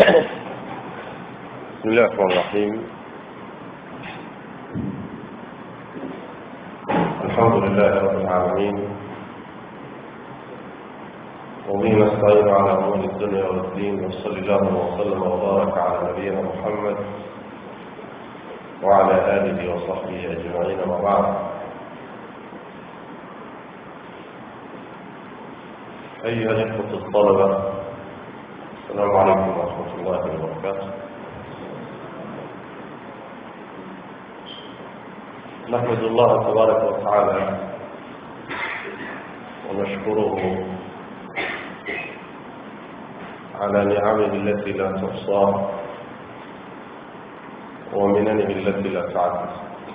بسم الله الرحمن الرحيم الحمد لله رب العالمين وبه نستعين على امور الدنيا والدين وصلى الله وسلم وبارك على نبينا محمد وعلى اله وصحبه اجمعين اما بعد ايها الاخوه الطلبه السلام عليكم ورحمه الله وبركاته نحمد الله تبارك وتعالى ونشكره على نعمه التي لا تحصى ومننه التي لا تعد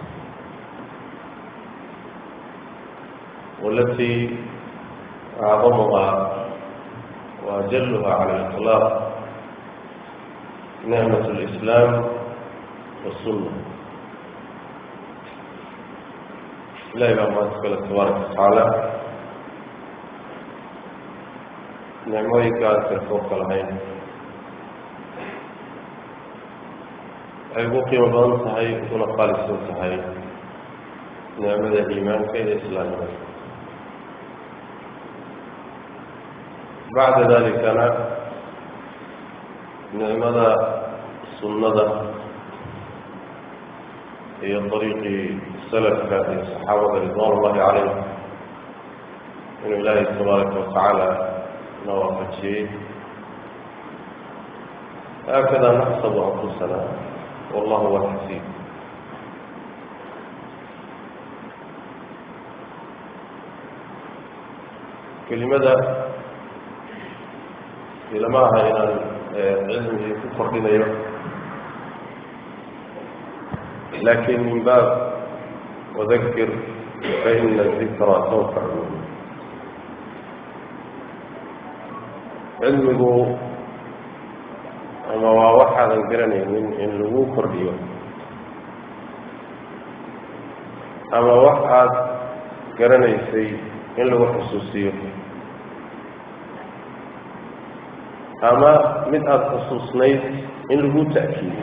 والتي أعظمها وأجلها على الإطلاق نعمة الإسلام والسنة إلهي بقى ما تقول تبارك وتعالى نعمويك ترفوق العين ay ugu qiimo badan tahay una qaalisan tahay nicmada iimaanka iyo islaamnimada bacda dalikana nicmada sunnada iyo dariiqii salafka iyo saxaabada ridwan ullahi calayh inuu ilaahay tabaaraka watacaala na waafajiyey haakada naxsabu anfusana والله هو الحسيب kelimada ilama aha inaan cilmigii ku kordhinayo lakin min baab wadakir faina dikra tanfacu cilmigu ama waa waxaadan garanaynin in lagu kordhiyo ama wax aad garanaysay in lagu xusuusiyo ama mid aada xusuusnayd in lagu ta'kiidiyo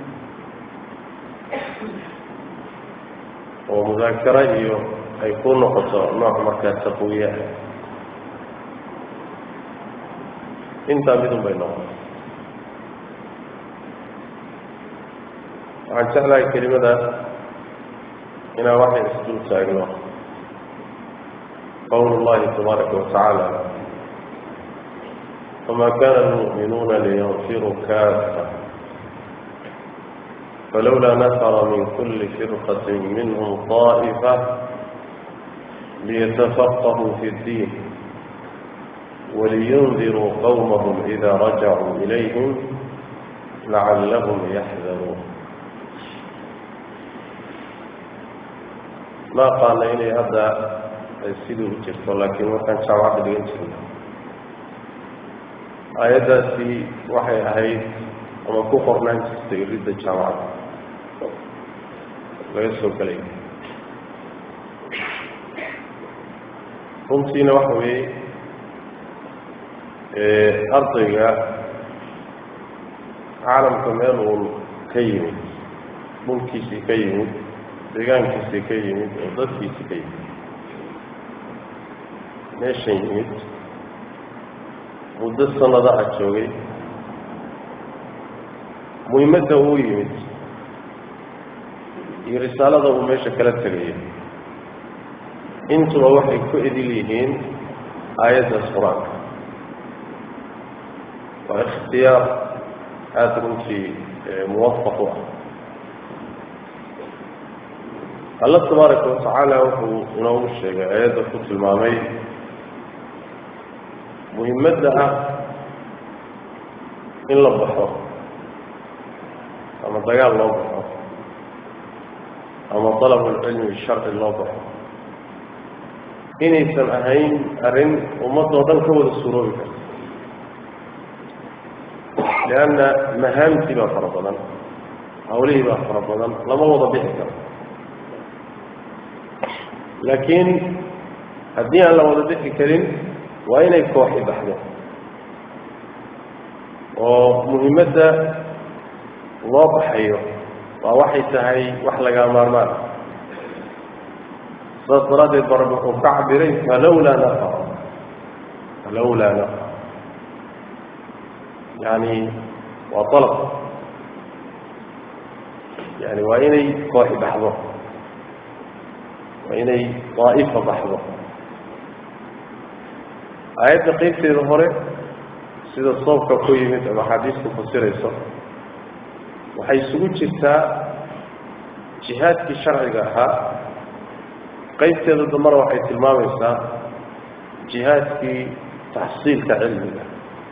oo mudaakaro iyo ay ku noqoto nooc markaa taqwiya intaa midun bay noqoto waxaan jeclahay kelimadaas inaan waxay isdul taagno qowl اllahi tabaaraka watacaala wama kana almu'minuuna liyanfiruu kaafa falowla nafra min kuli firqaة minhm طaئfa liyatafaqahuu fi اddiin waliyundiruu qowmahm ida rajacuu ilayhim lacalahm yaxdaruun ma aqaana inay hadda sidii u jirto laakiin markaan jaamacadda dhigan jirna aayaddaasi waxay ahayd ama ku qornaan jirtay ridda jaamacadda laga soo gelay runtiina waxa weeye ardayga caalamka meel uun ka yimid dhulkiisii ka yimid deegaankiisii ka yimid oo dadkiisii ka yimid meeshan yimid muddo sanadaha joogay muhimadda uu yimid iyo risaalada uu meesha kala tegaya intuba waxay ku edil yihiin aayaddaas qur-aanka waa ikhtiyaar aada runtii muwafaq u ah alla tabaaraka watacaala wuxuu inoogu sheegay aayadda ku tilmaamay muhimadda ah in la baxo ama dagaal loo baxo ama dalabulcilmi sharci loo baxo inaysan ahayn arrin ummadoo dhan ka wada suroobi karta lianna mahaamtii baa fara badan hawlihii baa fara badan lama wada bixi karo laakiin haddii aan la wada bixi karin waa inay kooxi baxdo oo muhiimadda loo baxayo waa waxay tahay wax lagaa maarmaan saas daraaddeed ba rabbi wuxuu ka cabiray falawlaa nafar falawlaa nafar yani waa dalab yani waa inay kooxi baxdo waa inay daa'ifa baxdo aayadda qeybteeda hore sida soobka ku yimid ama axaadiisku fasirayso waxay isugu jirtaa jihaadkii sharciga ahaa qeybteeda dambana waxay tilmaamaysaa jihaadkii taxsiilka cilmiga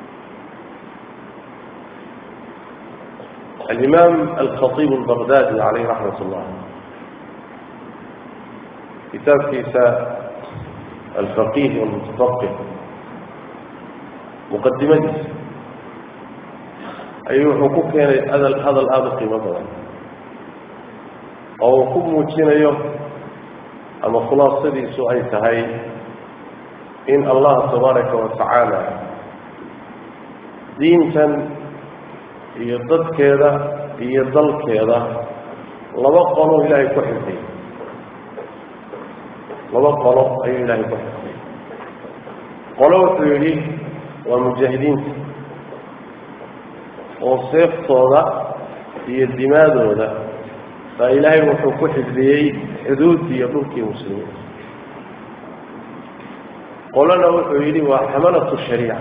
alimaam alkhaiib albaqdaadi caleyh raxmat ullah kitaabkiisa alfaqih walmutafaqih muqadimadiisa ayuu wuxuu ku keenay hadal hadal aada u qiimo badan oo uu ku muujinayo ama khulaasadiisu ay tahay in allah tabaaraka wa tacaala diintan iyo dadkeeda iyo dalkeeda laba qolo ilaahay ku xifday laba qolo ayuu ilaahay ku xifday qolo wuxuu yidhi waa mujaahidiinta oo seeftooda iyo dimaadooda baa ilaahay wuxuu ku xifdiyey xuduuddii iyo dhulkii muslimiinta qolona wuxuu yidhi waa xamalatu shariica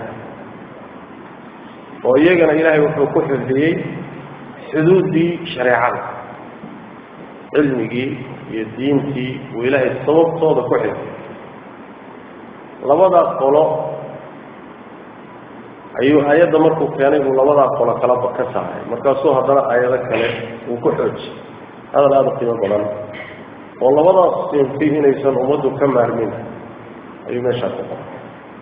oo iyagana ilaahay wuxuu ku xifdiyey xuduuddii shareecada cilmigii iyo diintii uu ilaahay sababtooda ku xifdiyey labadaa qolo ayuu aayadda markuu keenay buu labadaa qolo kalaba ka saaray markaasuu haddana aayado kale uu ku xoojiyey hadal aada u qiimo badan oo labadaas sinfi inaysan ummaddu ka maarmin ayuu meeshaa ku qoray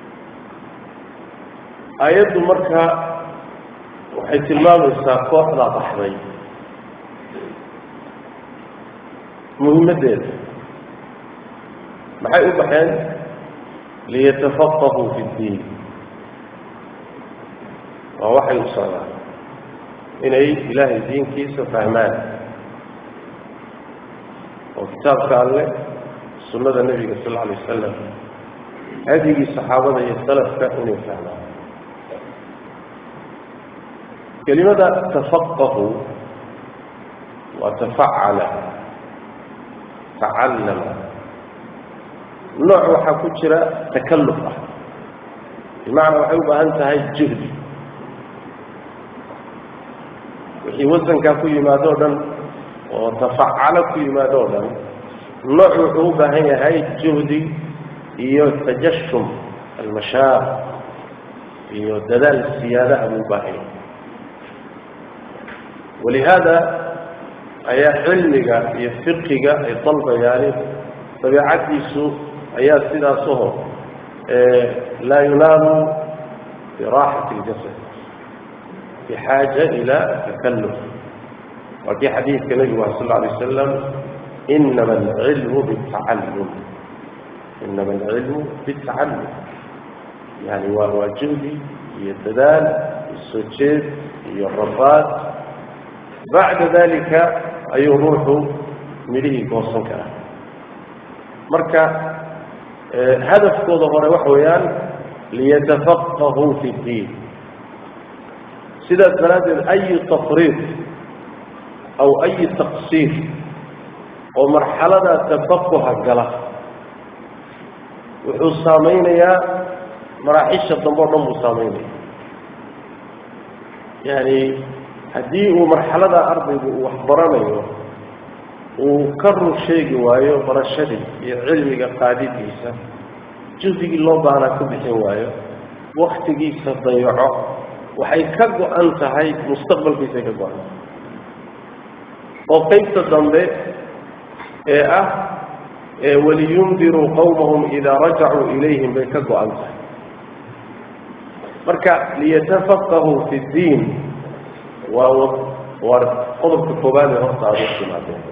aayaddu marka waxay tilmaamaysaa kooxdaa baxday muhimaddeeda maxay u baxeen liyatafaqahuu fi ddiin waa waxay u socdaan inay ilaahay diinkiisa fahmaan oo kitaabka alleh sunnada nebiga sal lla alay wasalam hadigii saxaabada iyo salafka inay fahmaan kelimada tafaqahu waa tafacala tacallama nooc waxaa ku jira takalluf ah bimacnaa waxay u baahan tahay juhdi wixii wasankaa ku yimaado o dhan oo tafacalo ku yimaado o dhan nooc wuxuu u baahan yahay juhdi iyo tajashum almashaaq iyo dadaal siyaadaha buu u baahan yahay walihaada ayaa cilmiga iyo fiqiga ay dalbayaani dabiicaddiisu ayaa sidaasaho laa yunaamu biraaxati اljasad bxaaja ila takalluf waa kii xadiidka nebigu ah sal lla alay wasalam inama alcilmu bitacallum inama alcilmu bitacallum yani waa waa juhdi iyo dadaal iyo soo jeed iyo rafaad bacda dalika ayuu ruuxu midhihii goosan karaa marka hadafkooda hore waxa weeyaan liyatafaqahuu fi اddiin sidaas daraaddeed ayi tafriid aw ayi taqsiir oo marxalada tafaquha gala wuxuu saamaynayaa maraaxisha dambe o dhan buu saamaynaya yani haddii uu marxalada ardaygu uu waxbaranayo uu ka rur sheegi waayo barashadii iyo cilmiga qaadidiisa juhdigii loo baahnaa ku bixin waayo waktigiisa dayaco waxay ka go-an tahay mustaqbalkiisay ka go-an tahay oo qeybta dambe ee ah waliyundiruu qawmahum idaa rajacuu ilayhim bay ka go-an tahay marka liyatafaqahuu fi ddiin waa waa qodobka koobaad ee horta aada u timaadeen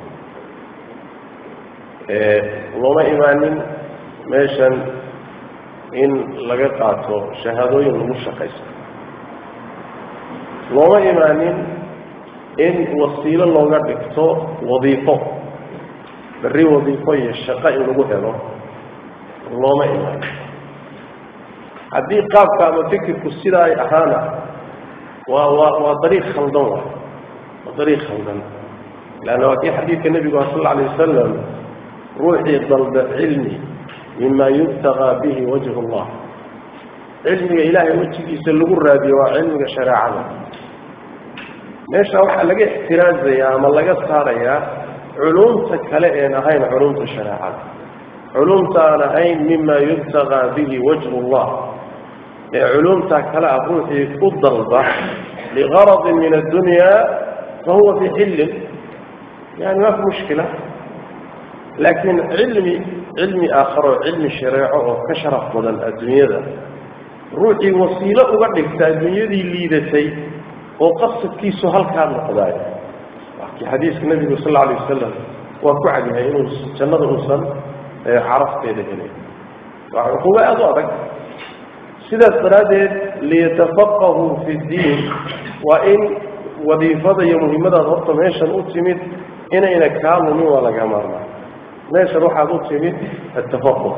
looma imaanin meeshan in laga qaato shahaadooyin lagu shaqaysto looma imaanin in wasiilo looga dhigto wadiifo berri wadiifo iyo shaqo in lagu helo looma imaanin haddii qaabka ama fikirku sidaa ay ahaana waa waa waa dariiq khaldan waay waa dariiq khaldan leanna waa kii xadiidka nebigu ah sal alla alay wasalam ruuxii dalba cilmi mima yubtagaa bihi wajhu allah cilmiga ilaahay wejigiisa lagu raadiyo waa cilmiga shareecada meesha waxaa laga ixtiraazayaa ama laga saarayaa culumta kale een ahayn culumta shareecada culumta aan ahayn mima yubtagaa bihi wajhu llah ee culumta kale ah ruuxii u dalba ligaradin min addunya fahuwa fi xillin yani ma fi mushkila laakiin cilmi cilmi aakharo cilmi shareeco oo ka sharaf badan adduunyada ruuxii wasiilo uga dhigta adduunyadii liidatay oo qasadkiisu halkaa noqdaayo wakii xadiiska nebigu sal alla alay wasalam waa ku cadyahay inuu jannada uusan carafteeda helay waa cuquubo aada u adag sidaas daraaddeed liyatafaqahuu fi ddiin waa in wadiifada iyo muhimmadaad horta meeshan u timid inayna kaa lumin waa laga maarmaa meeshan waxaad u timid atafaquh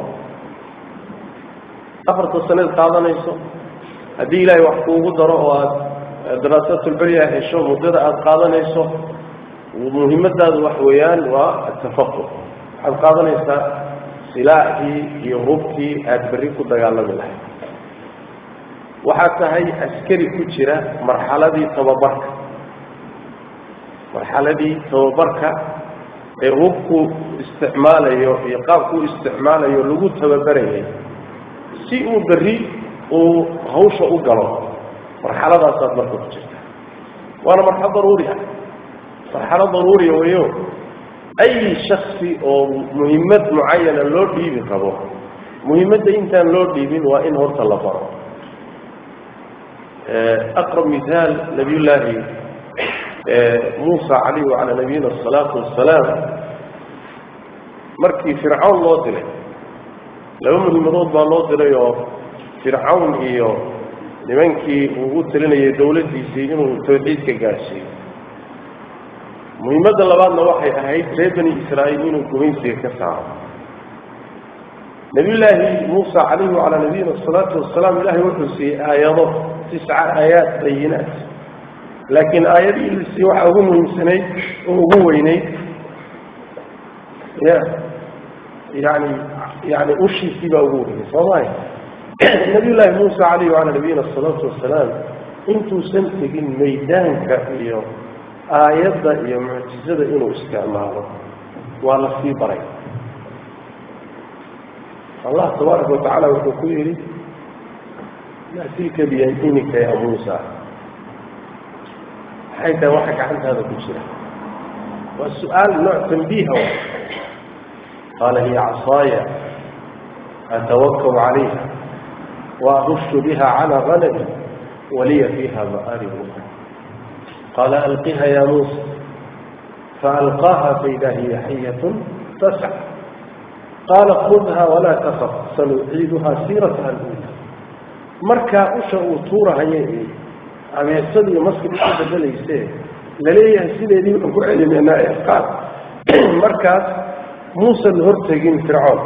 afarta sanaed qaadanayso haddii ilaahay wax kuugu daro oo aada daraasatulberya hesho muddada aada qaadanayso muhimmadaadu wax weeyaan waa atafaquh waxaad qaadanaysaa silaaxii iyo hubkii aada berri ku dagaalami lahayd waxaad tahay askari ku jira marxaladii tababarka marxaladii tababarka ee hubku isticmaalayo iyo qaabkuu isticmaalayo lagu tababarayay si uu berri uu hawsha u galo marxaladaasaad marka ku jirta waana marxalad daruuri ah marxalad daruuriya weyo ay shaksi oo muhimmad mucayana loo dhiibi rabo muhimmadda intaan loo dhiibin waa in horta la baro aqrab mihaal nabiyullaahi muusa calayhi wacalaa nabiyina asalaatu wassalaam markii fircawn loo dilay laba muhimadood baa loo dilay oo fircawn iyo nimankii uu u talinayay dawladdiisii inuu tawxiidka gaadhsiiyo muhimadda labaadna waxay ahayd reer bani israa'iil inuu gumaysiga ka saaro nabiyullaahi muusa calayhi wacalaa nabiyina asalaatu wasalaam ilaahay wuxuu siiyey aayado tisca aayaat bayinaat laakiin aayadii la siiyey waxaa ugu muhiimsanayd oo ugu weynayd ya yani yani ushiisii baa ugu weynay soomaya nabiyullaahi muusa calayhi wacalaa nabiyina asalaatu wasalaam intuusan tegin maydaanka iyo aayadda iyo mucjizada inuu isticmaalo waa la sii baray allah tabaaraka watacaala wuxuu ku yidhi maa tilka biyamiinika ya muusa maxay tahay waxa gacantaada ku jira waa su-aal nooc tambiiha wa qaala hiya casaaya atawakab calayha waahushu biha calaa ganami waliya fiiha ma'aarib ukra qaala alqiha ya muusa faalqaaha faida hiya xayatun tasc qaala khudha walaa takaf sanuciiduha siirataha alula markaa usha uu tuurahaya ee abeesada iyo maska isu bedelayse laleeyahay sideedii baan ku celimeynaa ee qaad markaas muusan hortegin fircoon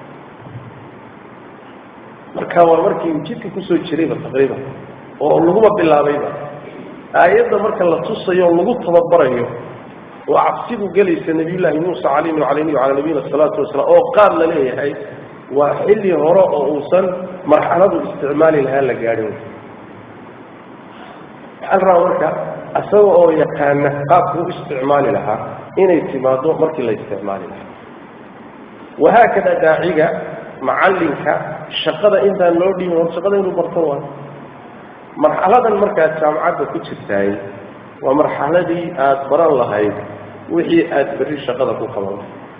marka waa markii uu jidka kusoo jirayba taqriiban oo laguba bilaabayba aayadda marka la tusayo oo lagu tababarayo oo cabsidu gelaysa nabiyullaahi muusa calayhi wacalayhi wacala nabiyina asalaatu wasalaam oo qaad la leeyahay waa xilli hore oo uusan marxaladu isticmaali lahaa la gaadhin waxaa la rabaa marka isaga oo yaqaana qaabkuu isticmaali lahaa inay timaado markii la isticmaali lahaa wahaakada daaciga macallinka shaqada intaan loo dhiibin hor shaqada inuu barto waa marxaladan markaad jaamacadda ku jirtaay waa marxaladii aada baran lahayd wixii aada berri shaqada ku qaban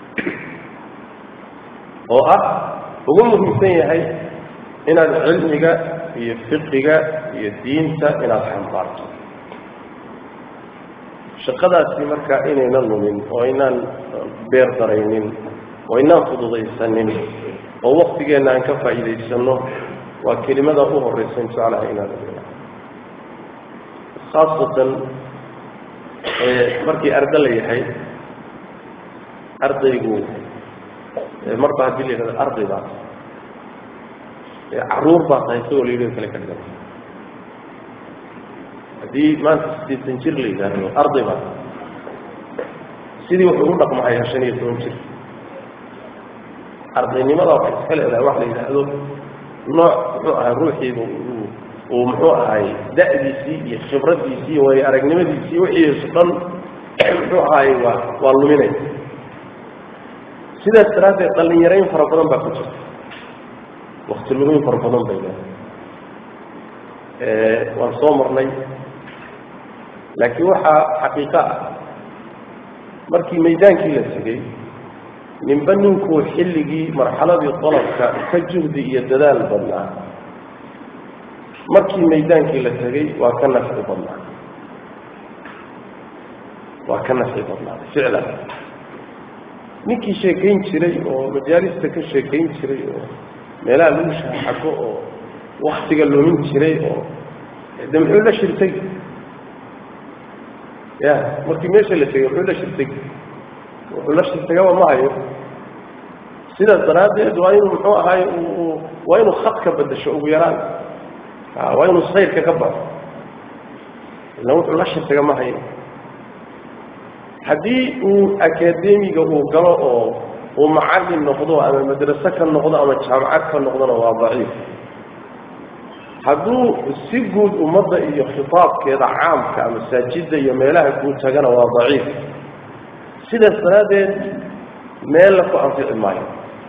oo ah ugu muhiimsan yahay inaad cilmiga iyo fiqiga iyo diinta inaad xambaarto shaqadaasi markaa inaynan lumin oo inaan beer daraynin oo inaan fududaysanin oo waktigeenna aan ka faa'iidaysanno waa kelimada u horraysa insha allah inaan khaasatan markii arda la yahay ardaygu marba haddii la yidhahdo arday baa caruur baa tahay isagoo la yidhahdo kale ka dhigan haddii maanta siddeetan jir la yidhaahdo arday baa sidii wuxuu u dhaqmahayaa shan iyo toban jir ardaynimada waxay iska leedahay wax la yidhaahdo nooc muxuu ahay ruuxiiba uu muxuu ahay da'diisii iyo khibraddiisii iyo waayo aragnimadiisii wixiisu dhan muxuu ahaay waa waa luminay sidaas daraaddeed dhallinyarayn fara badan baa ku jirta wakti lumin fara badan bay leedahay waan soo marnay laakiin waxaa xaqiiqo ah markii maydaankii la tegey ninba ninkuu xilligii marxaladii dalabka ka juhdi iyo dadaal badnaa markii maydaankii la tegey waa ka nafci badnaa waa ka nafci badnaaday ficlan ninkii sheekayn jiray oo majaalista ka sheekayn jiray oo meelaha lagu shaaxago oo waktiga lumin jiray oo de muxuu la shirtay ya markii meesha la tegey muxuu la shirtay wuxuu la shirtagaba ma hayo sidaas daraaddeed waa inuu muxuu ahaay waa inuu khadka bedasho ugu yaraan waa inuu sayrka ka baxo ila wuxuu la shirtaga ma hayo haddii uu akademiga uu galo oo uu macallin noqdo ama madrase ka noqdo ama jaamacad ka noqdona waa daciif hadduu si guud ummadda iyo khitaabkeeda caamka masaajidda iyo meelaha guud tagana waa daciif sidaas daraaddeed meel la ku anfici maayo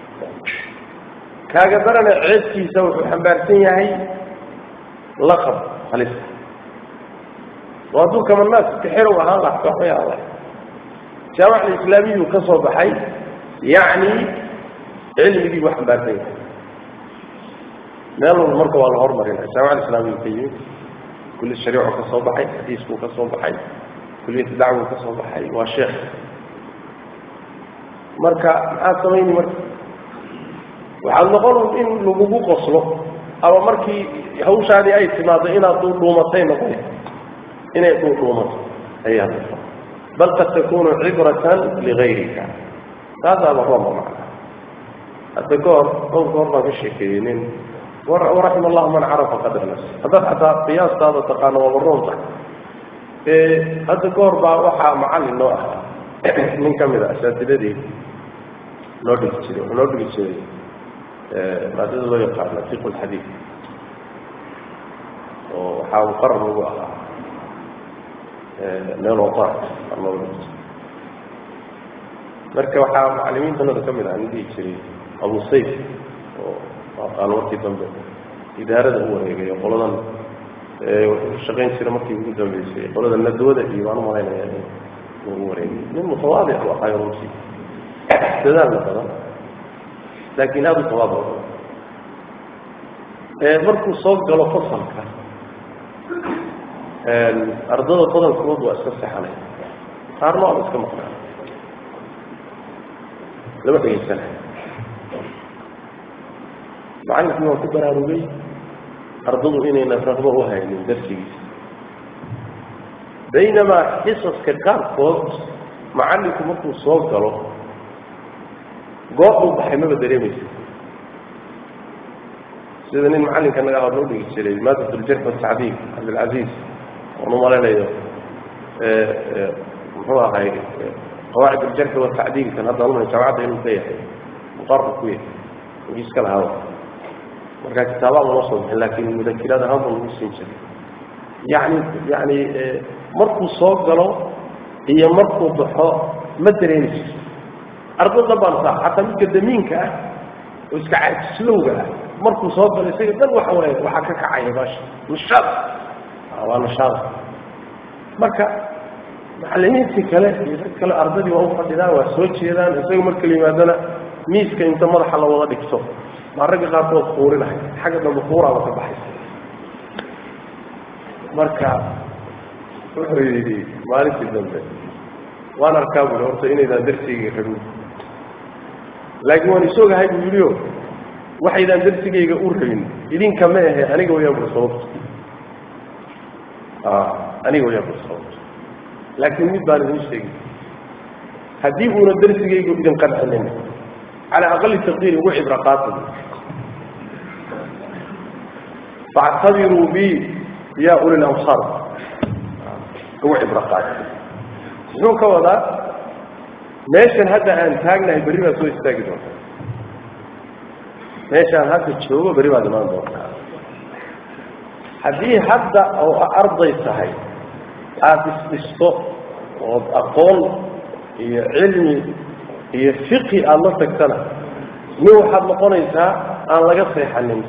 kaaga darana ceebkiisa wuxuu xambaarsan yahay laqab halista oo hadduu kamanaas kaxerow ahaan laha waxbay ahaan lahay jaamac alislaamiyuu ka soo baxay yacni cilmigii buu xambaarsan yahay meel walba marka waa la hormarinaya jaamac alislaamiyu ka yimid kulli shariicu ka soo baxay xadiiskuu ka soo baxay kulliyatu dacwuu ka soo baxay waa sheekh marka maxaad samayni marka waxaad noqon in lagugu qoslo ama markii hawshaadii ay timaado inaad dhuudhuumatay noqon inay dhuudhuumato ayaad noqon bal qad takunu cibratan ligayrika taasaaba rooma macna hadda kahor dhowr goor baan ka sheekeeyey nin waraxima allahu man carafa qadra nafsi haddaad xataa qiyaastaada taqaano waaba roonta hadda kahor baa waxaa macallin noo ahaa nin ka mid a asaatidadii noo dhigi jiray wuxuu noo dhigi jiray maadada loo yaqaano fiqu lxadiid oo waxaa muqarar ugu ahaa meel waqaan noo dhigi jiray marka waxaa macalimiintanada ka mid ah nin dhihi jiray abu sayf oo aqaano markii dambe idaarada u wareegay qoladan wuxuu shaqayn jiray markii ugu dambeysay qolada nadwada iyo baan umalaynaya ugu wareegay nin mutawaadic u ahayo runtii dadaalna badan laakiin aada u tawaadac markuu soo galo fasalka ardada badankood waa iska sexanay qaarna waaba iska maqnaa lama dhegeysanay macallinkii waa ku baraarugay ardadu inayna raqbo u haynin darsigiisa baynamaa xisaska qaarkood macallinku markuu soo galo goob uu baxay maba dareemaysa sida nin macallinka naga hor noo dhigi jiray maadat ljarx watacdiil cabdilcaziiz oon umalaynayo muxuu ahay qawaacid aljarxi watacdiilkan hadda alma jaamacadda inuu ka yahay muqarar ku yahay magiiska lahaa markaa kitaabaa uma soo bixin laakiin mudakiraad ahaan buu lagu siin jiray yani yani markuu soo galo iyo markuu baxo ma dareemayso arday dhan baan saa xataa midka damiinka ah oo iska caajislowga ah markuu soo galo isaga dhan waxa waay waxaa ka kacaya baasha nishaad waa nishaada marka macalimiintii kale iyo dad kale ardadii waa u fadhidaan waa soo jeedaan isaga marka la yimaadana miiska inta madaxa la wada dhigto maa ragga qaarkood kuurinahay xagga dambe kuuraaba ka baxaysa marka wuxuu yidhi maalintii dambe waan arkaa bui horta inaydaan darsigayga rabin laakiin waan isoogahay buu yidhi o waxaydaan darsigayga u rabin idinka ma ahe aniga wayaan bui sababto aniga waya busawt laakiin mid baan idin sheegi haddii uuna darsigaygu idin qancinin calaa aqali taqdiir ugu cibro qaata factabiruu bi ya uli lamsar ugu cibro qaata muxuu ka wadaa meeshan hadda aan taagnahay berri baad soo istaagi doontaa meeshaan hadda joogo berri baad imaan doontaa haddii hadda oo arday tahay aada isdhisto ood aqoon iyo cilmi iyo fiqi aada la tagtana nin waxaad noqonaysaa aan laga seexanin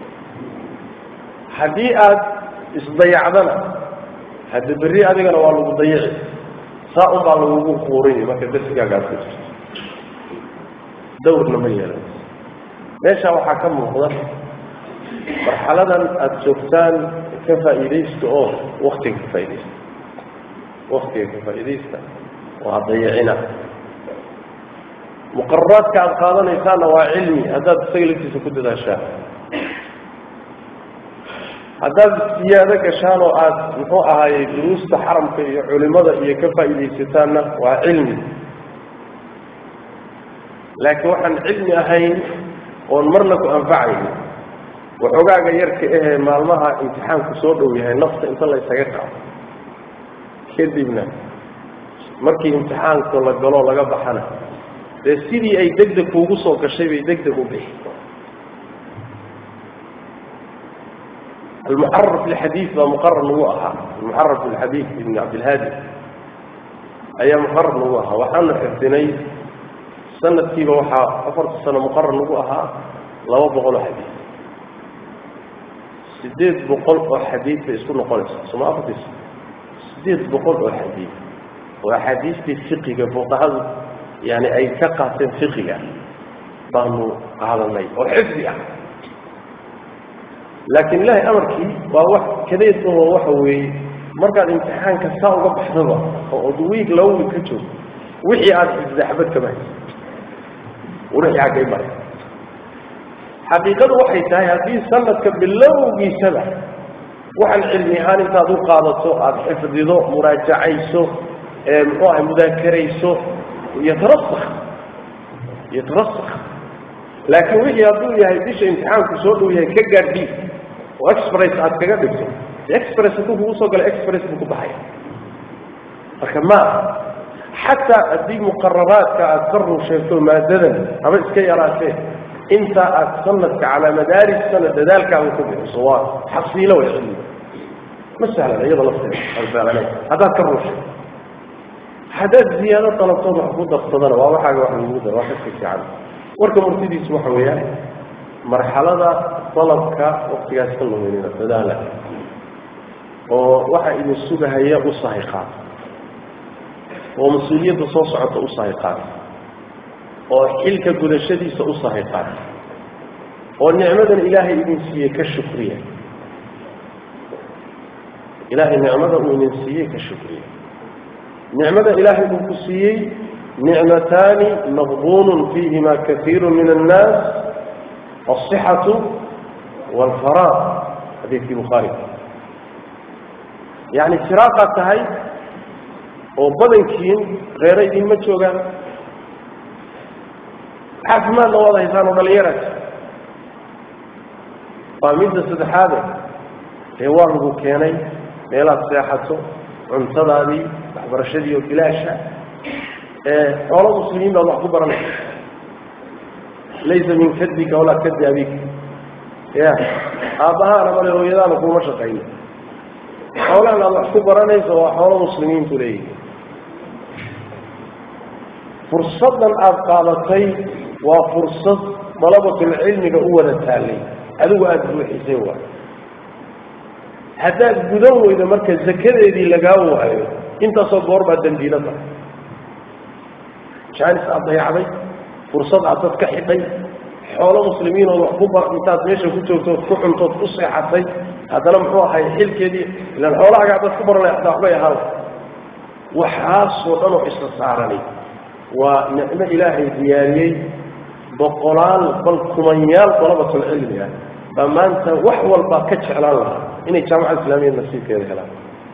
haddii aada isdayacdana hadda berri adigana waa lagu dayici saa un baa lagugu quurini marka darsigaaga aad ku jirto dawrna ma yeelan meeshaa waxaa ka muuqda marxaladan aada joogtaan ka faa'iidaysta oo waktiga ka faaidaysta waktiga ka faa'iidaysta oo ha dayicina muqararaadka aada qaadanaysaana waa cilmi haddaad isaga laftiisa ku dadaashaan haddaad siyaado gashaan oo aada muxuu ahaayey duruusta xaramka iyo culimada iyo ka faa'iidaysataanna waa cilmi laakiin waxaan cilmi ahayn oon marna ku anfacayn waxoogaaga yarka ahee maalmaha imtixaanku soo dhow yahay nafta inta la ysaga qaado kadibna markii imtixaanku la galo laga baxana dee sidii ay degdeg kuugu soo gashay bay degdeg u bixi almuxaraf lxadiid baa muqarar nagu ahaa almuxaraf lxadiid ibn cabdilhaadi ayaa muqarar nagu ahaa waxaanu xifdinay sanadkiiba waxaa afarta sano muqarar nagu ahaa laba boqol oo xadiid sideed boqol oo xadiid bay isku noqonaysaa soma afartis sideed boqol oo xadiid oo axaadiistii fiqiga fuqahadu yani ay ka qaateen fiqiga baanu qaadanay oo xifdi ah laakiin ilaahay amarkii waa wax kadeed oo waxa weeye markaad imtixaanka saa uga baxdaba oo od wiig laba wiig ka joogto wixii aada xifda xabad kama haysa wixii xaggay maray xaqiiqadu waxay tahay haddii sanadka bilowgiisaba waxaan cilmi ahaan intaad u qaadato aada xifdido muraajacayso ee muxuu ahay mudaakarayso yatarasak yatarasak laakiin wixii hadduu yahay bisha imtixaanku soo dhow yahay ka gaadhii oo express aad kaga dhigto express hadduu kugu soo galo express buu ku baxaya marka ma xataa haddii muqararaadka aada ka run sheegto maadadan haba iska yaraatee intaa aad sanadka calaa madaaris sana dadaalkaaga ku bixiso waa xasiilo way cilmi ma sahlan iyada lafteeda alfaalane haddaad ka run sheegto haddaad ziyaado dalabtood wax ku darsadana waa waxaaga wax lagu daro waa kaska fiican warka murtidiisu waxa weeyaan marxalada dalabka waktigaas ka luminina dadaala oo waxa idin sugahaya u sahay qaata oo mas-uuliyadda soo socota u sahay qaata oo xilka gudashadiisa u sahay qaata oo nicmadan ilaahay idin siiyey ka shukriya ilaahay nicmada uu idin siiyey ka shukriya nicmada ilaahay uu ku siiyey nicmataani maqbuun fiihima kaiiru min annaas alصixatu wاlfaraaq xadiidkii bukhaari yani firaaqaad tahay oo badankiin reero idinma joogaan caafimaadna waad haysaan oo dhalinyarad waa midda saddexaade dee waa lagu keenay meelaad seexato cuntadaadii waxbarashadii oo bilaasha xoolo muslimiin baad wax ku baranaysa laysa min kadbika walaa kadi abika ya aabbahaana male hooyadaana kuma shaqayno xoolahan aad wax ku baranayso waa xoolo muslimiintu leeyihi fursaddan aada qaadatay waa fursad dalabatulcilmiga u wada taallay adigu aada buuxisay waay haddaad gudan weydo marka zakadeedii lagaa waayo intaasoo goor baa dambiilo tahay jaanis aada dayacday fursad aad dad ka xidhay xoolo muslimiin ood wax ku bar intaad meesha ku joogtood ku cuntood ku seexatay haddana muxuu ahay xilkeedii ilaan xoolahaagaa dad ku baranay hataa waxbay ahaan waxaasoo dhan oo isla saaranay waa nicmo ilaahay diyaariyey boqolaal bal kumanyaal dalabatulcilmi ah baa maanta wax walba ka jeclaan lahaa inay jaamacada islaamiya nasiibkeeda helaan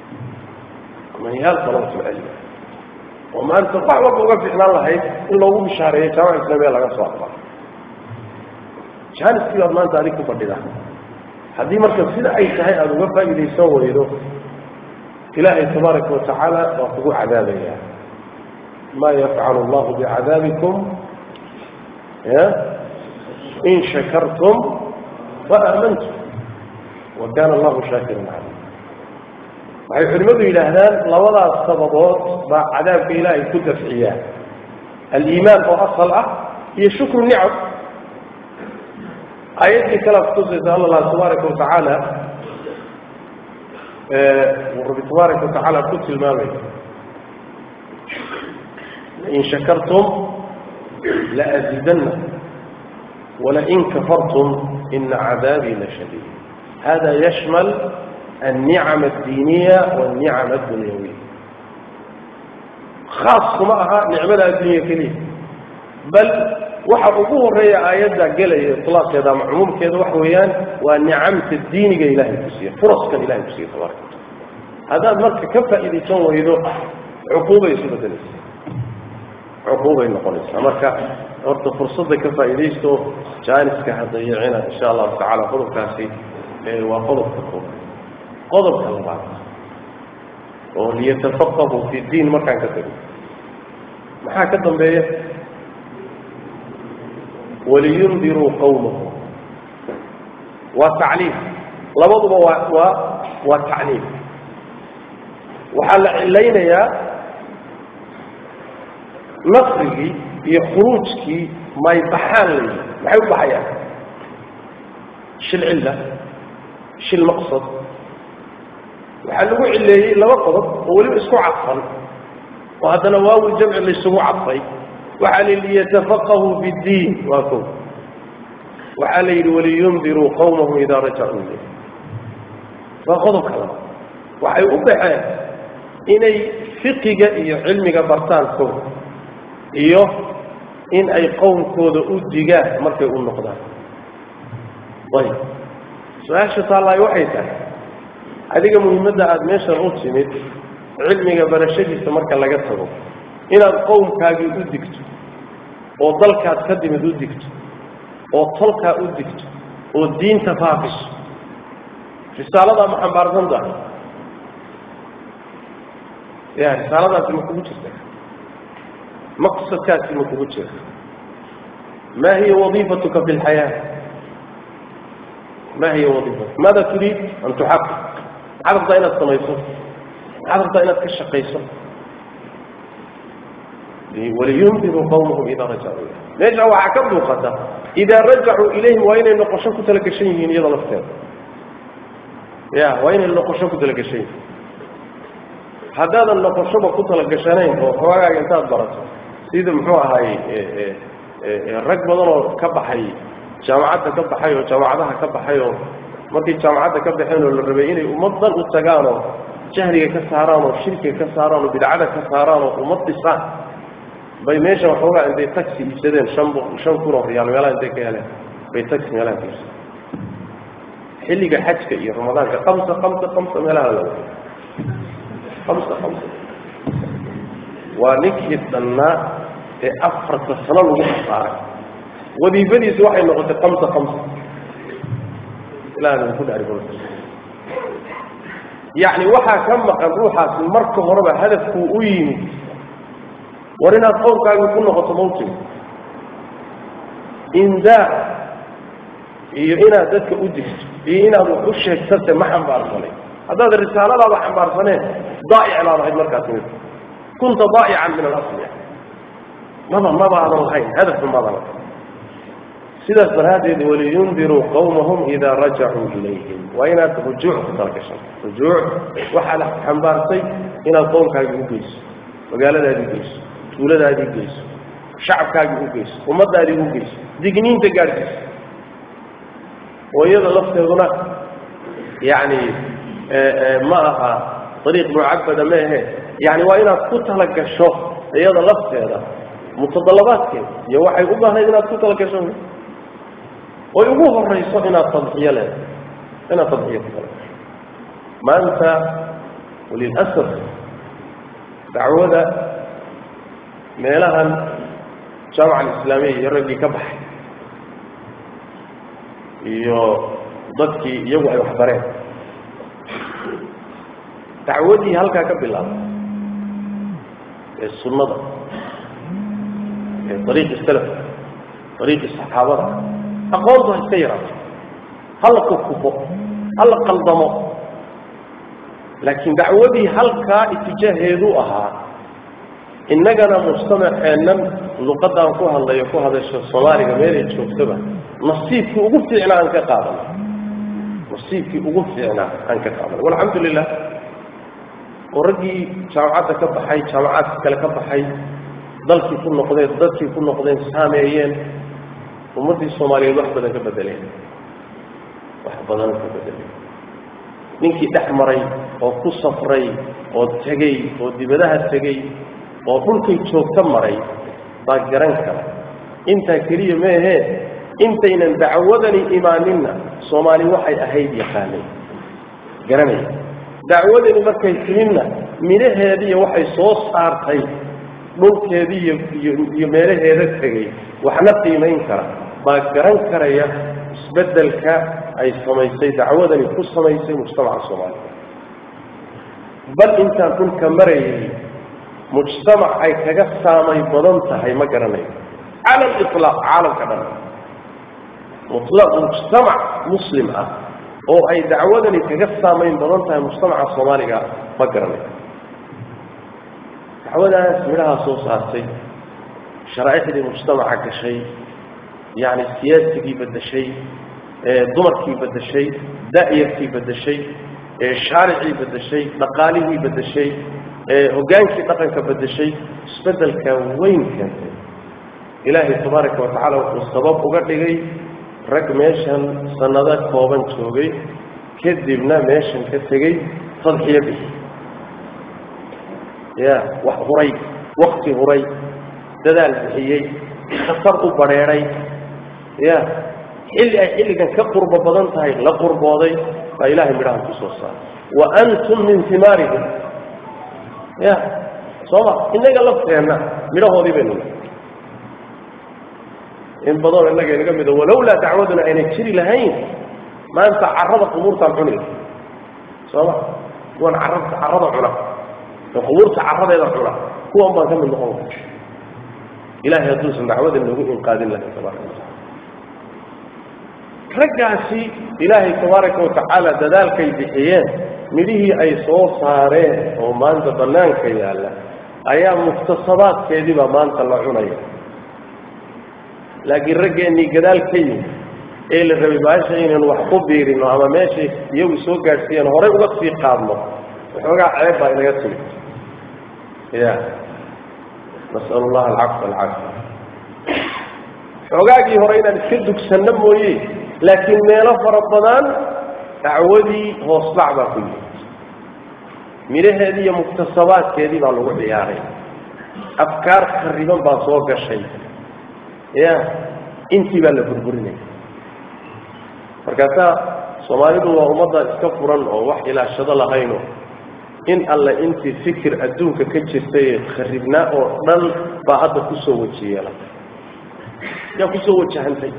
manyaal talabatulcilmi oo maanta wax walba uga ficnaan lahayd in loogu bishaareeyo jaamaca islaamiya laga soo aqbalo jaaniskii baad maanta adig ku fadhida haddii marka sida ay tahay aada uga faa'iidaysan weydo ilaahay tabaaraka watacaala waa kugu cadaabaya ma yafcalu allahu bicadaabikum ya in shakartum waamantum wa kana allahu shaakiran calim waxay culimmadu yidhaahdaan labadaas sababood baa cadaabka ilaahay ku dafciyaa aliimaan oo asal ah iyo shukru nicam aayaddii kale kutusaysa alla tabaaraka watacaala uu rabbi tabaaraka watacaala ku tilmaamay lain shakartum laazidanna walain kafartum ina cadaabii lashadiid hada yashmal النicم الdiiniya والnicم الdunyawiya khaas kuma aha nicmada addunya keliya bal waxa ugu horeeya aayadda gelaya iطlaaqeeda ama cumuumkeeda waxa weeyaan waa nicamta diiniga ilahay ku siiya furaskan ilahay ku siiya tabaaraka wataala haddaad marka ka faa'iidaysan weydo cuquubay isu bedelaysa cuquubay noqonaysaa marka horta fursadda ka faa'iidaysto jaaniska hadayicina insha allahu tacala qodobkaasi waa qodobka koobaad qodobka labaad oo liyatafaqahuu fi diin markaan ka tago maxaa ka dambeeya waliyundiruu qawmahum waa tacliim labaduba waa waa waa tacliim waxaa la cilaynayaa nasrigii iyo khuruujkii may baxaan layihi maxay u baxayaan shil cilla shil maqsad waxaa lagu cileeyey laba qodob oo weliba isku cadfan oo haddana waawi jamci laysugu cadfay waxaa la yidhi liyatafaqahuu fi ddiin waa ko waxaa la yidhi waliyundiruu qawmahum idaa rajacuu ilayh waa qodobka laba waxay u baxeen inay fiqiga iyo cilmiga bartaan ko iyo in ay qowmkooda u digaan markay u noqdaan ayb su-aasha taallaayo waxay tahay adiga muhiimadda aada meeshan u timid cilmiga barashadiisa marka laga tago inaad qowmkaagii u digto oo dalkaad ka timid u digto oo tolkaa u digto oo diinta faafiso risaaladaa ma xambaarsan tahay ya risaaladaasi ma kugu jirta maqsadkaasi ma kugu jira ma hiya wadiifatuka fi lxayaa ma hiya wadiifatu maada turiid an tuxaqiq maxaad rabtaa inaad samayso maxaad rabtaa inaad ka shaqayso waliyundiruu qawmahum idaa rajacuu ilayh meesha waxaa ka muuqata idaa rajacuu ilayhim waa inay noqosho ku talagashan yihiin iyada lafteeda ya waa inay noqosho ku talagashan yihiin haddaadan noqoshoba ku talagashanayn oo xoogaaga intaad barato sida muxuu ahaay rag badan oo ka baxay jaamacadda ka baxay oo jaamacadaha ka baxay oo markay jaamacadda ka baxeen oo la rabay inay ummad dhan u tagaan oo jahliga ka saaraan oo shirkiga ka saaraan oo bidcada ka saaraan oo ummad dhisaan bay meesha waxoogaa intay taxi iibsadeen shan shan kun oo riyaal meelaha intay ka heleen bay taxi meelaha ka iibsadeen xilliga xajka iyo ramadaanka kamsa kamsa kamsa meelaha la wada kamsa kamsa waa ninkii dhannaa ee afarta sano lagu khasaaray wadiifadiisu waxay noqotay kamsa kamsa ilaah ku dhaari yacni waxaa ka maqan ruuxaasi marka horeba hadafkuu u yimid war inaad qowmkaagii ku noqoto mawtig indaa iyo inaad dadka u digto iyo inaad wax u sheegtase ma xambaarsanay haddaad risaaladaaba xambaarsaneen daa'ic baad ahayd markaas mid kunta daa'ican min alasli maba mabaadan lahayn hadafba maadan lahayn sidaas daraaddeed waliyundiruu qawmahum idaa rajacuu ilayhim waa inaad rujuuc ku talagashan rujuuc waxaad xambaarsay inaad qowmkaagii u geyso magaaladaadii geyso tuuladaadii geyso shacabkaagii u geyso ummadaadii u geyso digniinta gaadhkiisa oo iyada lafteeduna yacni ma aha ariiq mucabada ma ahe yani waa inaad ku talagasho iyada lafteeda mutadalabaadkeeda iyo waxay u baahnayd inaad ku talagasho oy ugu horayso inaad tadxiyo leedahay inaad tadxiyo ku talagasho maanta walilasaf dacwada meelahan jaamaca alislaamiya iyo raggii ka baxay iyo dadkii iyagu ay waxbareen dacwadii halkaa ka bilaabay ee sunnada ee ariiqi salafka ariiqi saxaabada aqoontu ha iska yaraato hala kufkufo hala qaldamo laakiin dacwadii halkaa itijaaheedu ahaa innagana mujtamaceennan luqadaan ku hadlayo ku hadasho soomaaliga meelay joogtaba nasiibkii ugu fiicnaa aan ka qaadana nasiibkii ugu fiicnaa aan ka qaadana walxamdu lilah oo raggii jaamacadda ka baxay jaamacaadka kale ka baxay dalkii ku noqdeen dadkii ku noqdeen saameeyeen ummaddii soomaaliyeed wax badan ka bedeleen wax badan ka bedeleen ninkii dhex maray oo ku safray oo tegey oo dibadaha tegey oo dhulkay joogta maray baa garan kara intaa keliya meehee intaynan dacwadani imaaninna soomaali waxay ahayd yaqaanay garanaya dacwadani markay timinna midhaheediiyo waxay soo saartay dhulkeedii iyo iyo meelaheeda tegey waxna qiimayn kara baa garan karaya isbeddelka ay samaysay dacwadani ku samaysay mujtamaca soomaaliya bal intaan dhulka marayay mujtamac ay kaga saamay badan tahay ma garanayo cala aliطlaaq caalamka dhan mutlaq mujtamac muslim ah oo ay dacwadani kaga saamayn badan tahay mujtamaca soomaaliga ma garanayo dacwadaas midhahaa soo saartay sharaaicdii mujtamaca gashay yacni siyaasigii bedeshay dumarkii bedeshay da'yarkii bedeshay shaaricii bedeshay dhaqaalihii bedeshay hogaankii dhaqanka bedeshay isbedelka weyn keentay ilaahay tabaaraka wa tacaala wuxuu sabab uga dhigay rag meeshan sanado kooban joogay kadibna meeshan ka tegey tadxiyo bixi ya wax huray wakti huray dadaal bixiyey khatar u badheedhay ya xilli ay xilligan ka qurbo badan tahay la qurbooday baa ilahay midhaha ku soo saaray wa antum min himaarihim ya sooma innaga lafteenna midhahoodii baynu in badanoo innaga inaga mida walowlaa dacwaduna aynay jiri lahayn maanta carada qubuurtaan cuni lahay sooma kuwan carabta carada cuna ee qubuurta caradeeda cuna kuwan baan ka mid noqon lahay ilahay hadduusan dacwada noogu inqaadin lahay tabaaraka watacala raggaasi ilaahay tabaaraka watacaala dadaalkay bixiyeen midhihii ay soo saareen oo maanta bannaanka yaalla ayaa muktasabaadkeediibaa maanta la cunaya laakiin raggeennii gadaal ka yimi ee la rabay baasha inaynu wax ku biirino ama meeshay iyagu soo gaadhsiiyeen horay uga sii qaadno waxoogaa ceeb baa inaga timid ya nas'al allaha alcafwa alcaafiya xoogaagii hore inaan iska dugsanno mooye laakiin meelo fara badan dacwadii hoosdhac baa ku yimid midhaheedii iyo muktasabaadkeedii baa lagu ciyaaray afkaar khariban baa soo gashay ya intii baa la burburinaya markaasaa soomaalidu waa ummadda iska furan oo wax ilaashado lahayno in alle intii fikir adduunka ka jirtay kharibnaa oo dhan baa hadda kusoo weji yeelay yaa kusoo wajahantay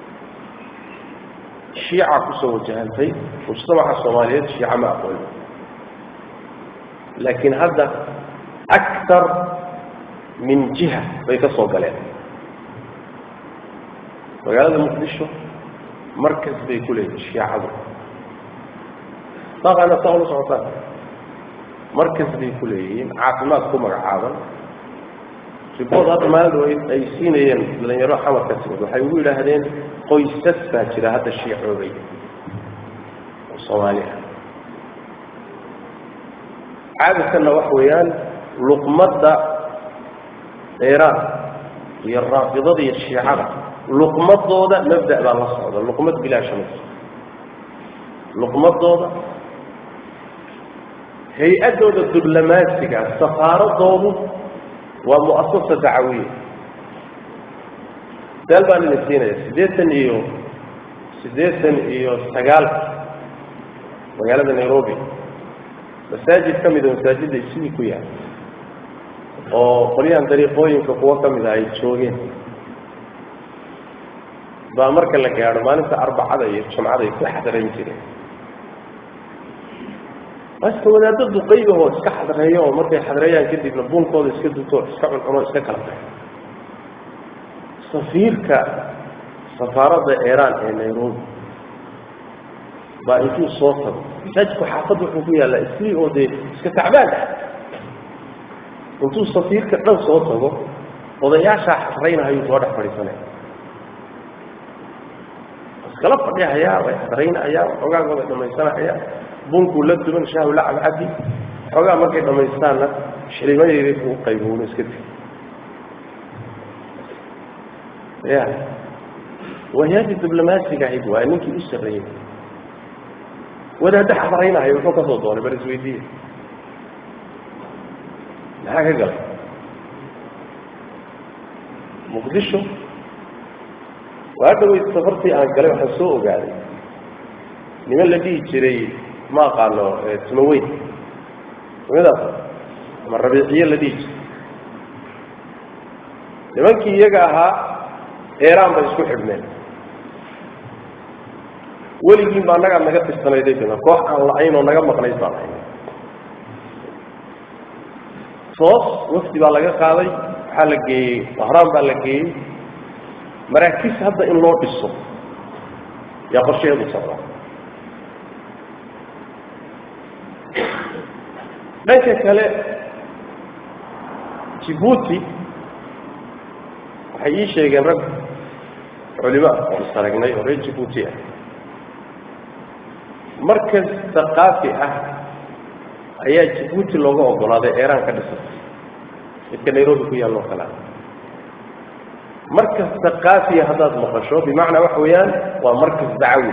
shiica kusoo wajahantay mujtamaca soomaaliyeed shiica ma aqooni laakiin hadda aktar min jiha bay ka soo galeen magaalada muqdisho markas bay ku leeyihin shiicadu daaqaana saa ula socotaan markas bay ku leeyihiin caafimaad ku magacaaban ribood hadda maalin ay siinayeen dhalinyaro xamar ka timid waxay ugu yidhaahdeen qoysas baa jira hadda shiicoobay oo soomaali ah caadadkanna wax weeyaan luqmadda iiraan iyo raafidada iyo shiicada luqmadooda mabda' baa la socda luqmad bilaasha ma luqmadooda hay-adooda diblomaasiga safaaradoodu waa mu'asasa dacawiya daal baan idin siinaya siddeetan iyo siddeetan iyo sagaalka magaalada nairobi masaajid ka mida masaajidda sidii ku yahay oo qolyahan dariiqooyinka kuwo ka mid ah ay joogeen baa marka la gaadho maalinta arbacada iyo jumcada ay ku xadarayn jireen aska wadaaddo duqaygahoo iska xadreeyo oo markay xadreeyaan kadibna buunkooda iska duto iska cuncuno iska kala tahay safiirka safaaradda iiraan ee nairobi baa intuu soo tago masaajidku xaafadda wuxuu ku yaallaa isli oo dee iska tacbaan ah intuu safiirka dhan soo tago odayaashaa xadraynahayuu soo dhex fadhiisanaya iskala fadhihayaa way xadraynahayaan xogaagooda dhamaysanahayaa bunkuu la duban shaahu la cabcabi xoogaa markay dhamaystaanna shilimadeedii buu u qaybuuna iska tegi ya wayaadii diblomaasiga ahayd waay ninkii u sarreeyey wadaaddo xadraynahaya wuxuu ka soo doonay bal isweydiiye maxaa ka galay muqdisho waa dhaweyd safartii aan galay waxaan soo ogaaday niman la dhihi jiray ma aqaano timaweyn nimadaas ama rabiiciye la dhihi jiray nimankii iyaga ahaa eeraan bay isku xidhneen weligiin ba annagaa naga tirsanayday bina koox aan la-ayn oo naga maqnayd baan ahay toos wafdi baa laga qaaday waxaa la geeyey bahraan baa la geeyey maraakiis hadda in loo dhiso yaa qorshaheedu socdaa dhanka kale jibuuti waxay ii sheegeen rag culimo ah oo is aragnay oo reer jibuuti ah markas thaqaafi ah ayaa jibuuti looga ogolaaday eeraan ka dhisatay midka nairobi ku yaalloo kalea markas thaqaafiya haddaad maqasho bimacnaa waxa weeyaan waa markas dacawi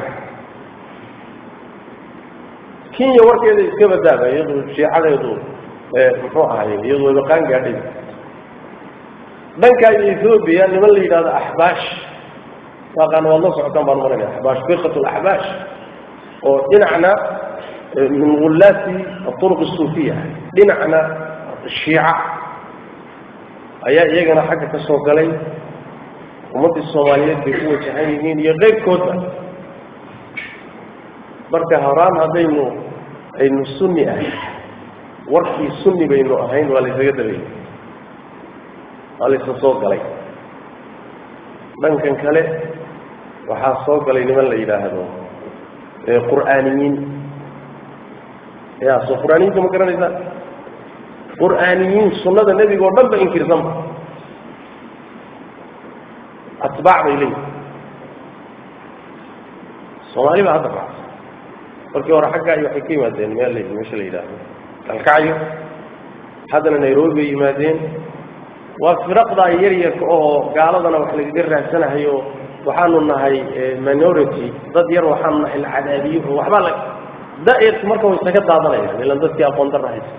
kenya warkeeda iska badaaba iyadu shiicadeedu muxuu ahay iyadu wabaqaan gaadhay dhankaa iyo ethoobiya niman la yidhahdo axbaash waaqaan waad la socotaan baan maranaya axbaash firqat laxbaash oo dhinacna min gulaati aطuruq الsuufiya dhinacna shiica ayaa iyagana xagga ka soo galay ummaddii soomaaliyeed bay ku wajahan yihiin iyo qeybkoodba marka horaan haddaynu aynu sunni ahayn warkii sunni baynu ahayn waa laysaga dabayay waa laysa soo galay dhankan kale waxaa soo galay niman la yidhaahdo qur'aaniyiin ya soo qur'aaniyiinta ma garanaysaa qur'aaniyiin sunnada nebiga oo dhan ba inkirsanba atbaac bay leeyihin soomaali baa hadda raacsa markii hore xaggaa iyo waxay ka yimaadeen meel meesha la yidhaahdo dalkacyo haddana nairobi bay yimaadeen waa firaqdaa yaryarka oo gaaladana wax lagaga raadsanahayo waxaanu nahay minority dad yar waxaanu nahay la cadaabiyo oo waxbaa la da-yarku marka way isaga daadanayaan ilan dadkii aqoon darra haysa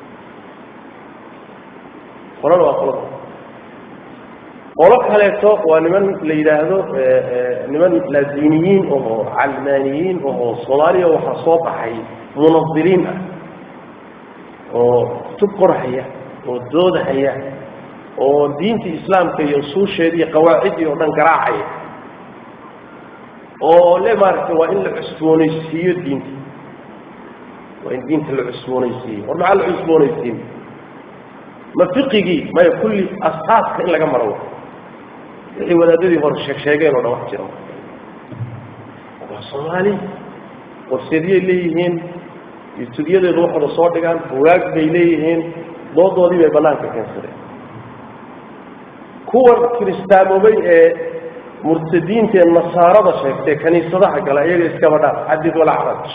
qolada waa qolada qolo kaleeto waa niman la yidhaahdo niman laadiniyiin oo calmaaniyiin oo soomaaliya waxaa soo baxay munadiriin ah oo kutub qorhaya oo doodahaya oo diintii islaamka iyo usuusheedii iyo qawaaciddii oo dhan garaacaya oo le maaragtay waa in la cusboonaysiiyo diinta waa in diinta la cusboonaysiiyo war maxaa la cusboonaysiin ma fiqigii maya kulli asaaska in laga maro wixii wadaadadii hore sheeg sheegeen oo dhan wax jira waa soomaali warseedyay leeyihiin yutuubyadeedu waxooda soo dhigaan bugaag bay leeyihiin doodoodii bay banaanka keensadeen kuwan kiristaamoobay ee murtadiinta ee nasaarada sheegtay kaniisadaha gala iyaga iskaba dhaaf xadid walaa xaraj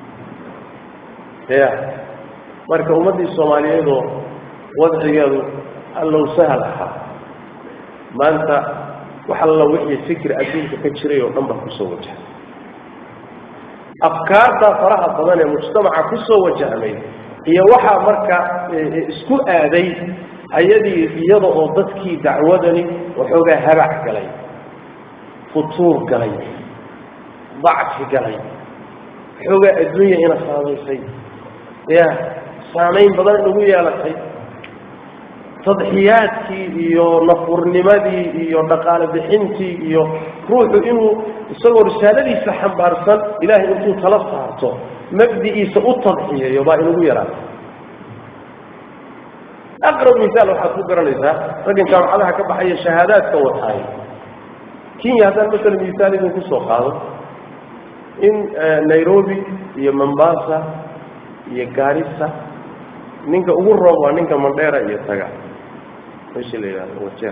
ya marka ummaddii soomaaliyeedoo wadcigeedu allow sahal ahaa maanta wax alla wixii fikir adduunka ka jiray oo dhan baa kusoo wajahay afkaarta faraha badan ee mujtamaca kusoo wajahmay iyo waxaa marka isku aaday ayadii iyada oo dadkii dacwadani waxoogaa habac galay futuur galay dacfi galay waxoogaa adduunya ina saamaysay ya saamayn badan inagu yeelatay tadxiyaadkii iyo nafurnimadii iyo dhaqaale bixintii iyo ruuxu inuu isagoo risaaladiisa xambaarsan ilaahay intuu tala saarto mabdi'iisa u tadxiyeeyo baa inugu yaraata aqrab misaal waxaad ku garanaysaa raggan jaamacadaha ka baxaya shahaadaadka wataay kenya haddaan masalan misaal idinku soo qaado in nairobi iyo mombasa iyo gaarisa ninka ugu roob waa ninka mandheera iyo taga meesha la yidhahdo wajeer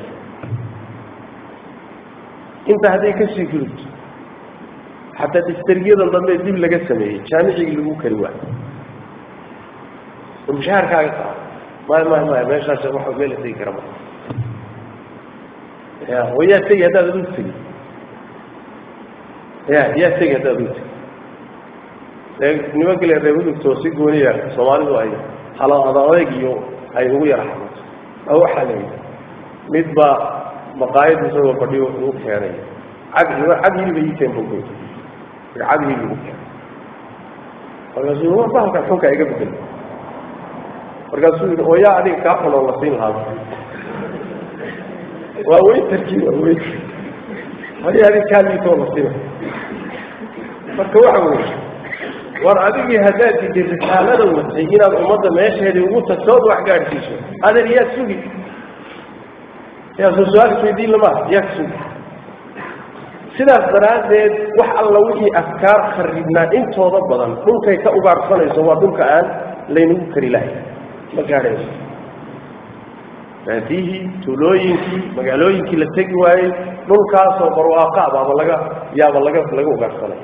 inta hadday kasii gudubto xataa diftargiyadan dambe dib laga sameeyey jaamicigii lagu kari waayo oo mushaharkaaga qaado maya maya maya meeshaas wax meel la tegi kara ma ya wa yaa tegi haddaad aduu tegi ya yaa tegi haddaad aduu tegi ee nimanka le reebudugtoo si gooniya soomaalidu ay halo adadayg iyo ay ugu yara xamato a waxaa layidhi mid baa maqaayad isagoo fadhiyo ugu keenay cag cag hiliba ii keen buu cag hilib ugu keenay markaasuu wa bahalkan xunka iga bedel markaasuu yidhi oo yaa adiga kaa xunoo la siin lahaa waa weytarkii waa weytar hadi adiga kaa liitoo la siina marka waxa weye war adigii haddaad didi risaalada watay inaad ummadda meesheedii ugu tagto ood wax gaadhsiiso adeer yaa sugi yaa soo su-aal isweydiin lama yaa ka sugi sidaas daraaddeed wax alla wixii afkaar kharibnaa intooda badan dhulkay ka ugaarsanayso waa dhulka aan laynagu kari lahay ma gaadhayso baadihii tuulooyinkii magaalooyinkii la tegi waayey dhulkaasoo barwaaqa baaba laga yaaba laga laga ugaarsanay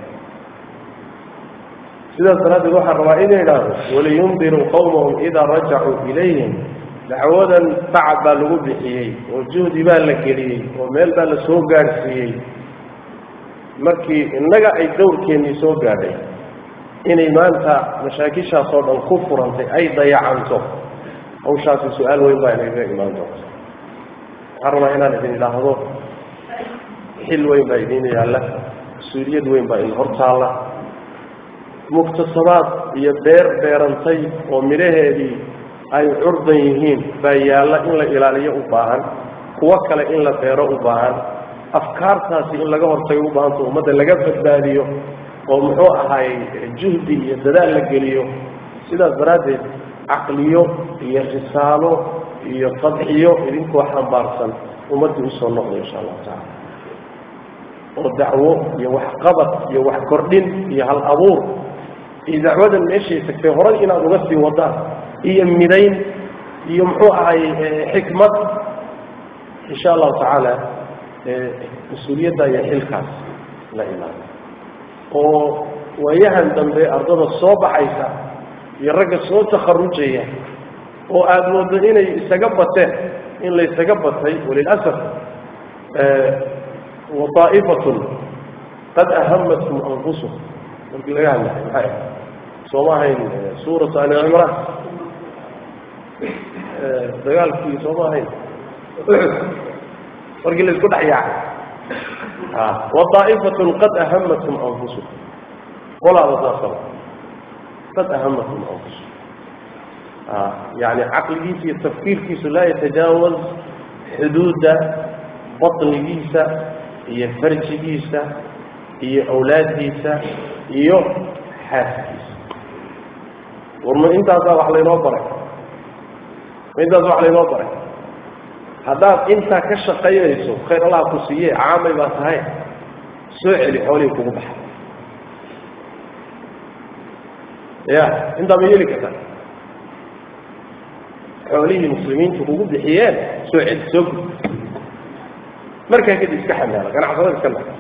sidaas daraaddeed waxaan rabaa inay idhaahdo waliyundiruu qawmahum idaa rajacuu ilayhim dacwadan tacab baa lagu bixiyey oo juhdi baa la geliyey oo meel baa la soo gaadhsiiyey markii innaga ay dawrkeennii soo gaadhay inay maanta mashaakishaas oo dhan ku furantay ay dayacanto hawshaasi su-aal weyn baa inagaga imaan doonta waxaan rabaa inaan idin idhaahdo xil weyn baa idiin yaalla mas-uuliyad weyn baa idin hortaalla muktasabaad iyo beer beerantay oo midhaheedii ay curdan yihiin baa yaalla in la ilaaliyo u baahan kuwo kale in la beero u baahan afkaartaasi in laga hortago u baahanta ummadda laga badbaadiyo oo muxuu ahaay juhdi iyo dadaal la geliyo sidaas daraaddeed caqliyo iyo risaalo iyo fadxiyo idinkoo xambaarsan ummaddii usoo noqdo insha allahu tacala oo dacwo iyo waxqabad iyo wax kordhin iyo hal abuur iyo dacwadan meeshay tagtay horay inaad uga sii wadaan iyo midayn iyo muxuu ahay xikmad insha allahu tacaala mas-uuliyadda iyo xilkaas la imaado oo waayahan dambe ardada soo baxaysa iyo ragga soo takharujaya oo aada moodo inay isaga bateen in la ysaga batay walilasaf waaa'ifatun qad ahamathum anfusuhum markii laga hadlahay maxay sooma ahayn suuratu ali cimraan dagaalkii sooma ahayn markii la isku dhex yaacay waaa'ifatun qad ahamathum anfusuhum qolaada saasaba qad ahamathum anfusuhum yani caqligiisa iyo tafkiirkiisu laa yatajaawaz xuduudda baطnigiisa iyo farjigiisa iyo awlaaddiisa iyo xaaskiisa warma intaasaa wax laynoo baray ma intaas wax laynoo baray haddaad intaa ka shaqaynayso khayr allah ku siiye caamay baa tahay soo celi xoolihii kugu baxa ya intaa ma yeeli kartaa xoolihii muslimiintu kugu bixiyeen soo celi soo gud markaa kadib iska xamaala ganacsada iska na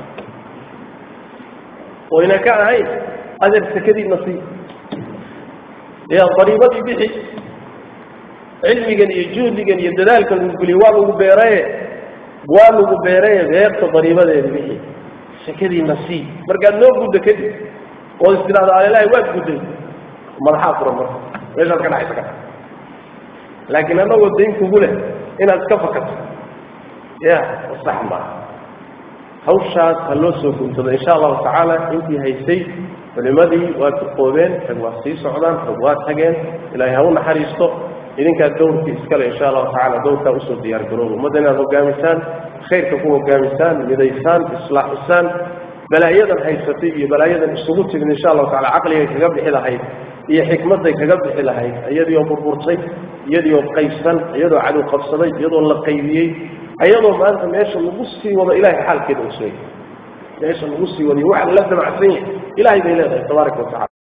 oo yna ka ahayn adeer sakadiina sii ya dariibadii bixi cilmigan iyo juhdigan iyo dadaalkan lagu geliye waa lagu beeraye waa lagu beeraye beerta dariibadeeda bixi sakadiina sii markaad noo guddo kadib ood is tidhahdo alelahi waad gudday madaxaa furan marka meeshaad ka dhacaysa ka laakiin annagoo dayn kugu leh inaad iska fakato ya sax maaha hawshaas ha loo soo guntado insha allahu tacaala intii haysay culimadii waa duqoobeen rag waa sii socdaan rag waa tageen ilaahay ha u naxariisto idinkaa dawrkii iskale insha allahu tacala dawrkaa usoo diyaar garooba ummadda inaad hogaamisaan khayrka ku hogaamisaan midaysaan islaaxisaan balaayadan haysatay iyo balaayadan isugu timid insha allahu tacala caqligay kaga bixi lahayd iyo xikmadday kaga bixi lahayd iyadii oo burburtay iyadii oo qaybsan iyadoo cadow qabsaday iyadoo la qaybiyey iyadoo maanta meesha lagu sii wado ilahay xaalkeeda usooyay meesha lagu sii wadayo waxa la damacsan yahay ilahay bay leedahay tabaaraka watacala